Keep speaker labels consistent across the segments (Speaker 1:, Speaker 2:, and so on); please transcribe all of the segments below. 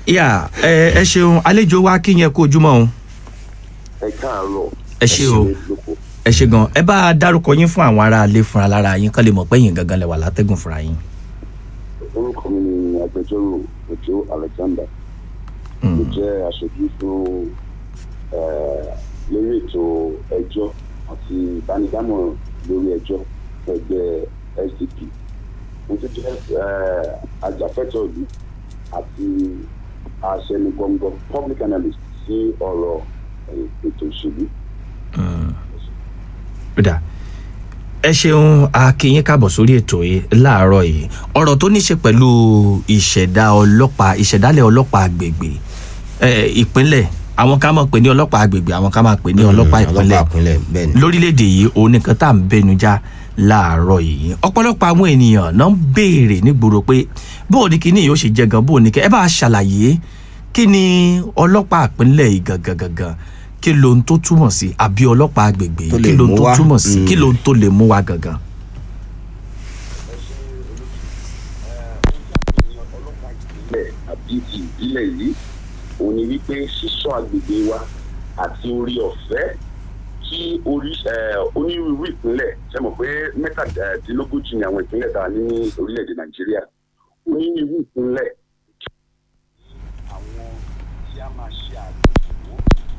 Speaker 1: yà ẹ ẹ ṣeun àlejò wa kí yẹn kó ojúmọ́ o
Speaker 2: ẹ káàárọ̀
Speaker 1: ẹ ṣe o
Speaker 2: lóko
Speaker 1: ẹ ṣe gan ẹ bá a dárúkọ yín fún àwọn ará ilé fúnra lára yín kán lè mọ̀ pé yín gangan lẹ wà látẹ́gùn fúnra yín.
Speaker 2: orúkọ mi ni agbẹjọ́rò òjò alexander mo jẹ́ aṣojú fún eh, lórí ètò ẹjọ́ àti ìbánidámọ̀ràn lórí ẹjọ́ ẹgbẹ́ sdp mo tún jẹ́ eh, ajàfẹ́tọ̀ọ́ ìlú àti aṣẹnugbọ̀ngbọ̀ public analyst sí ọ̀rọ̀ eh, ètò òṣèlú.
Speaker 1: Kódà ẹ ṣeun akínyín káàbọ̀ sórí ètò yìí láàárọ̀ yìí ọ̀rọ̀ tó ní ṣe pẹ̀lú ìṣẹ̀dá ọlọ́pàá ìṣẹ̀dálẹ̀ ọlọ́pàá àgbègbè ẹ, ìpínlẹ̀ àwọn ká máa pè ní ọlọ́pàá àgbègbè àwọn ká máa pè ní ọlọ́pàá ìpínlẹ̀
Speaker 3: ọlọ́pàá ìpínlẹ̀ bẹ́ẹ̀ ni.
Speaker 1: lórílẹ̀‐èdè yìí òun nìkan tá à ń bẹnu já láàárọ̀ yìí ọ̀pọ̀lọpọ̀ àwọn ènìyàn náà ń béèrè nígboro pé bóò ní kíní yóò ṣe jẹ́ gan bóò ní kẹ́ ẹ bá a ṣàlàyé kí ni ọlọ́pàá ìpínlẹ̀ yìí gangan gangan kí lohun tó túmọ̀ sí àbí ọlọ́pàá àgbègbè
Speaker 3: Tó
Speaker 1: yìí
Speaker 3: lè
Speaker 1: kí lohun
Speaker 3: mú
Speaker 1: tó
Speaker 3: wá.
Speaker 1: túmọ̀ sí
Speaker 3: Mm.
Speaker 1: kí lohun tó lè mú wa gangan.
Speaker 2: ìpínlẹ̀ àbí ti ìbílẹ̀ yìí òun ni wípé sísọ agbègbè wa àti orí ọ̀fẹ́ kí orí eh, onírúurú ìpínlẹ̀ ṣe mọ̀ pé mẹ́tàdínlógójì ni àwọn ìpínlẹ̀ tá a ní ní orílẹ̀-èdè nàìjíríà onírúurú ìpínlẹ̀ àwọn tí a máa ṣe àgbègbè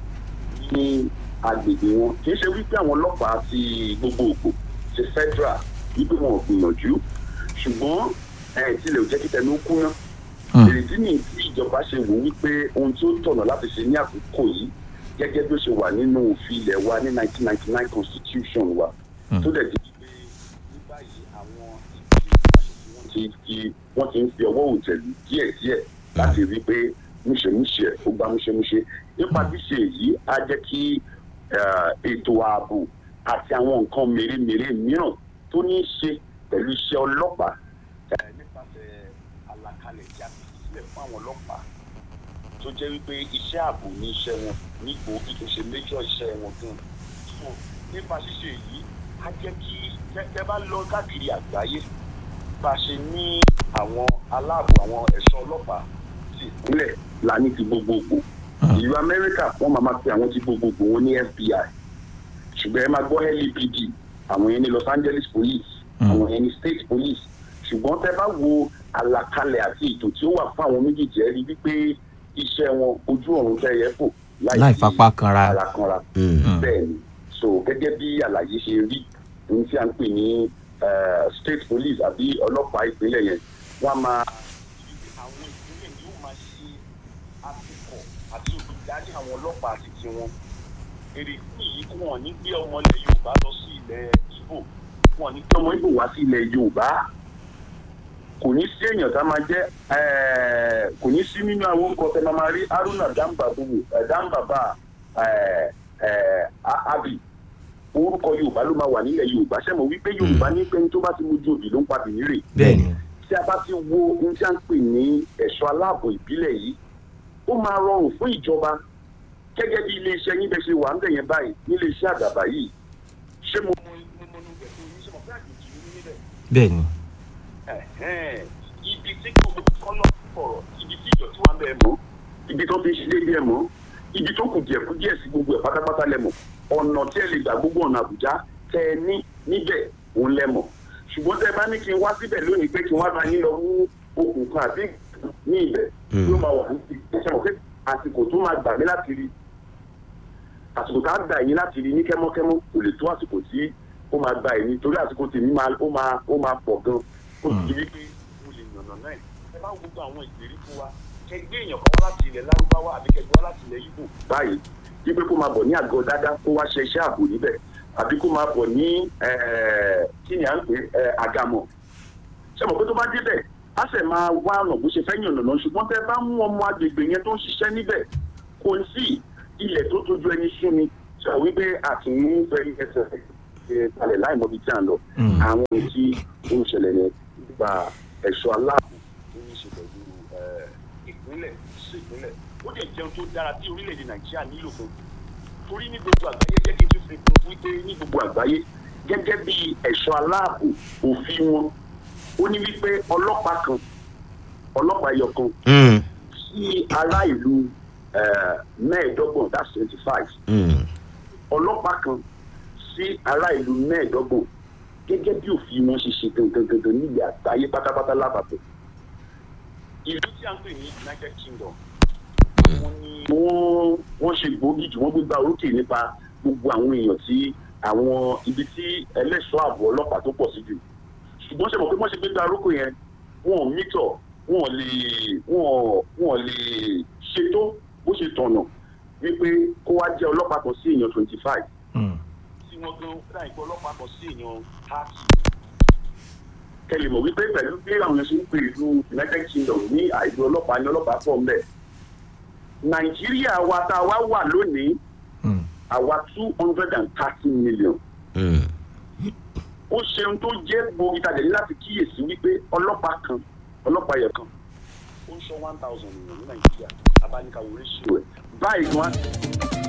Speaker 2: ní agbègbè wọn kì í ṣe wípé àwọn ọlọ́pàá ti gbogbogbò ti federal wípé wọn ò gbìyànjú ṣùgbọ́n ẹ̀ tilẹ̀ ò jẹ́ kí tẹnu kú náà èrèdí ni tí ìjọba ṣe wò wípé ohun tí ó tọ̀nà láti ṣe ní àkókò yìí gẹ́gẹ́ bí ó ṣe wà nínú òfin ilẹ̀ wa ní 1999 constitution wa tó dẹ̀ di pé ní báyìí àwọn ìdílé ìwádìí wọ́n ti fi wọ́n ti ń fi ọwọ́ òtẹ̀lú díẹ̀díẹ̀ láti rí i pé múṣemúṣe ó gba múṣemúṣe nípa ṣíṣe èyí á jẹ́ kí eh, ètò ààbò àti àwọn nǹkan mèremère mìíràn tó ní í ṣe pẹ̀lú iṣẹ́ ọlọ́pàá eh, nípasẹ̀ àlàkalẹ̀ tí a fi sílẹ̀ fún àwọn ọlọ́pàá tó jẹ́ wípé iṣẹ́ ààbò ní iṣẹ́ wọn ní gbòógì tó ṣe méjọ́ iṣẹ́ wọn gan. So, nípa ṣíṣe èyí á jẹ́ kí tẹ́ bá lọ káàkiri àgbáyé bá a ṣe ní àwọn aláàbò àwọn ẹ̀ṣọ́ ọlọ́pàá ti ìpínlẹ̀ la ní ti gbogbogbò. ìlú amẹ́ríkà wọ́n máa ma pe àwọn ti gbogbogbò wọn ní fbi ṣùgbọ́n ẹ máa gbọ́ LAPD àwọn yẹn ní Los Angeles police àwọn yẹn ní state police ṣùgbọ́n tẹ́ bá wo àlàkalẹ̀ àti ètò tí ó wà fún àwọn méjèèjì ẹ rí wípé iṣẹ́ wọn ojú ọ̀run tẹ́ yẹ fò
Speaker 1: láì fapá kanra.
Speaker 2: ara kanra
Speaker 3: Mm.
Speaker 2: bẹ́ẹ̀ ni so gẹ́gẹ́ bí àlàyé ṣe rí ohun tí a ń pè ní eh, state police àbí ọlọ́pàá ìpínlẹ̀ yẹn wọ́n á máa àwọn ìpínlẹ̀ yóò máa ṣe àfikọ̀ àti olùdarí àwọn ọlọ́pàá àti tiwọn èrè fún yìí kí wọ́n ní gbé ọmọ ilẹ̀ Yorùbá lọ sí ilẹ̀ Ìgbò wọ́n ní gbé ọmọ Ìgbò wá sí ilẹ̀ Yorùbá kò ní sí èèyàn tá a máa jẹ́ eh, kò ní sí nínú àwọn orúkọ tẹ máa máa rí Haruna Dambabu eh, Dambaba eh, eh, A- Abi orúkọ Yorùbá ló máa wà nílẹ̀ Yorùbá ṣẹ́mo wípé Yorùbá ní pẹ́ni tó bá ti mojú òbí ló ń pa bìnírè
Speaker 1: bẹ́ẹ̀ni
Speaker 2: tí a bá ti wo ohun tí a ń pè ní ẹ̀ṣọ́ aláàbò ìbílẹ̀ yìí ó máa rọrùn fún ìjọba gẹ́gẹ́ bí iléeṣẹ́ yín bẹ́ẹ̀ ṣe wà ń bẹ̀ yẹn báyìí nílé iṣẹ́ àdàbà yìí ṣé mo mọ mo mọ níbẹ̀ tó yín ṣe mọ̀ fún àjòjì ní níbẹ̀
Speaker 1: bẹ́ẹ̀ni
Speaker 2: ẹ̀hẹ́n, ibi tí kò kọ́nà fọ̀rọ̀ ibi tí ìdọ̀tí wà ń bẹ̀ mọ́ ibi tó fi ń ṣe déédéé mọ́ ibi tó kù díẹ̀ kù díẹ̀ sí gbogbo ẹ̀ pátápátá lẹ́mọ̀ ọ̀nà tí ẹ lè gbà gbogbo ọ̀nà àbújá tẹ ẹ ní níbẹ̀ òun lẹ́mọ̀ ṣùgbọ́n tẹ ẹ bá ní kí n wá síbẹ̀ lónìí pé kí n wá bá yín lọ mú okùn kan àbí ní ibẹ̀ ló máa wà ní ìṣẹ́ mọ̀ pé àsìkò tó máa gbà mí láti rí àsìkò tá a gbà yín láti rí ní kẹ́mọ́kẹ́mọ́ kò lè tó àsìkò tí ó máa gbà yín torí àsìkò tèmi máa ó máa ó máa pọ̀ gan ó ti rí pé mo lè yànnà náà ẹ bá gbogbo àwọn ìgbèríko wa kẹgbẹ́ èèyàn kan wá láti ilẹ̀ lárúbáwá àbí kẹgbẹ́ wá láti ilẹ̀ Ìgbò báyìí wípé kó máa bọ̀ ní àgọ́ dáadáa kó wá ṣe iṣẹ́ ààbò níbẹ̀ àbí kó máa bọ̀ ní eh, kí ni à ń pè é àgàmọ̀ ṣe mọ̀ pé tó bá débẹ̀ á sẹ̀ máa wá ọ̀nà bó ṣe fẹ́ yànnà náà ṣùgbọ́n tẹ́ bá mú ọmọ agbègbè yẹn tó ń ṣiṣẹ́ níbẹ̀ kò sí ilẹ̀ tó tójú ẹni sún ni sọ wípé àtúnú fẹ́ ẹsẹ̀ ṣe kalẹ̀ láì mọ̀ bí tí à ń lọ àwọn ohun tí ó ń ṣẹlẹ̀ yẹn nípa ẹ̀ṣọ́ aláàbò tó ní í ṣe pẹ̀lú eh, ìpínlẹ̀ sí ìpínlẹ̀ ó lè jẹun tó dára tí orílẹ̀-èdè Nàìjíríà nílò fún torí ní gbogbo àgbáyé jẹ́ kí n tún fi kún wípé ní gbogbo àgbáyé gẹ́gẹ́ bí ẹ̀ṣọ́ aláàbò òfin wọn ó ní wípé ọlọ́pàá kan ọlọ́pàá ẹyọ kan
Speaker 3: Mm.
Speaker 2: sí ará ìlú eh, mẹ́ẹ̀ẹ́dọ́gbọ̀n that's twenty five
Speaker 3: Mm.
Speaker 2: ọlọ́pàá kan sí ará ìlú mẹ́ẹ̀ẹ́dọ́gbọ̀n gẹ́gẹ́ bí òfin wọn ṣe ṣe gangan gangan nílẹ̀ àgbáyé pátápátá lápapọ̀. ìlú tí a ń pè ní united kingdom wọ́n ní wọ́n wọ́n ṣe gbòógì jù wọ́n gbégbá orókè nípa gbogbo àwọn èèyàn tí àwọn ibi tí ẹlẹ́ṣọ́ ààbò ọlọ́pàá tó pọ̀ sí jù ṣùgbọ́n ṣe mọ̀ pé wọ́n ṣe gbégbá orókè yẹn wọn ò mítọ̀ wọn ò lè wọn ò wọn ò lè ṣètò bó ṣe tọ̀nà wípé kó wá jẹ́ ọlọ́pàá kan sí èèyàn twenty five
Speaker 1: Mm.
Speaker 2: tí wọ́n gan fúnra ìgbọ́ ọlọ́pàá kan sí èèyàn thirty. kẹlẹ̀ mọ̀ wípé pẹ̀lú bí àwọn èèyàn ṣe ń pè ìlú united kingdom ní àìlú ọlọ́pàá ní ọlọ́pàá pọ̀ ń bẹ̀. nàìjíríà wa tá a wá wà lónìí
Speaker 1: Mm.
Speaker 2: àwa two hundred and thirty million.
Speaker 3: Mm.
Speaker 2: ó ṣeun tó jẹ́ gbòógì tàdé láti kíyèsí wípé ọlọ́pàá kan ọlọ́pàá yẹn kan ó ń ṣọ́ one thousand èèyàn ní nàìjíríà abáníkàwé ratio ẹ̀ báyìí gan